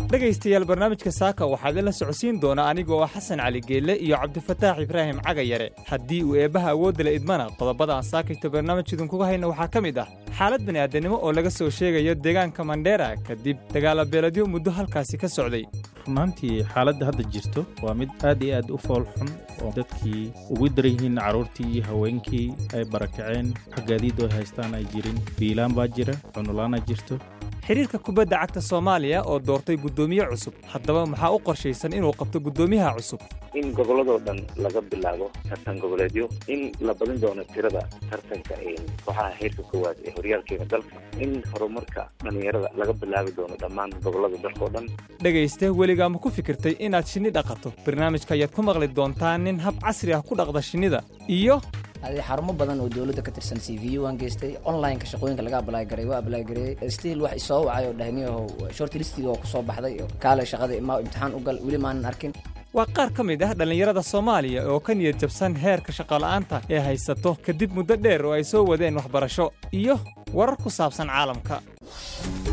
dhegaystayaal barnaamijka saaka waxaad ila socodsiin doonaa anigoo ah xasan cali geelle iyo cabdifataax ibraahim cagayare haddii uu eebbaha awoodda la idmana qodobada aan saakayto barnaamij idinkuga hayna waxaa ka mid ah xaalad bini'aadanimo oo laga soo sheegayo deegaanka mandheera kadib dagaalabeeladyo muddo halkaasi ka socday runaantii xaaladda hadda jirto waa mid aad iyo aad u fool xun oo dadkii ugu daran yihiin carruurtii iyo haweenkii ay barakaceen xagaadiid oo haystaan ay jirin biilaan baa jira cunulaana jirto xidhiirka kubadda cagta soomaaliya oo doortay guddoomiye cusub haddaba maxaa u qorshaysan inuu qabto guddoomiyaha cusub in gobolladoo dhan laga bilaabo tartan goboleedyo in la badin doono tirada tartanka kooxaha heerka koowaad ee horyaalkeena dalka in horumarka dhallinyarada laga bilaabi doono dhammaan gobollada dalka oo dhan dhegayste weligaa ma ku fikirtay inaad shinni dhaqato barnaamijka ayaad ku maqli doontaa nin hab casri ah ku dhaqda shinnida iyo adi xarumo badan oo dowladda ka tirsan c v u waan geystay online-ka shaqooyinka laga ablagaray waa ablagareeyey stiil wax isoo wacay oo dhahniyaho short listiga oo kusoo baxday kaale shaqada imaa imtixaan u gal weli maanan arkin waa qaar ka mid ah dhallinyarada soomaaliya oo ka niyad jabsan heerka shaqola'aanta ee haysato kadib muddo dheer oo ay soo wadeen waxbarasho iyo warar ku saabsan caalamka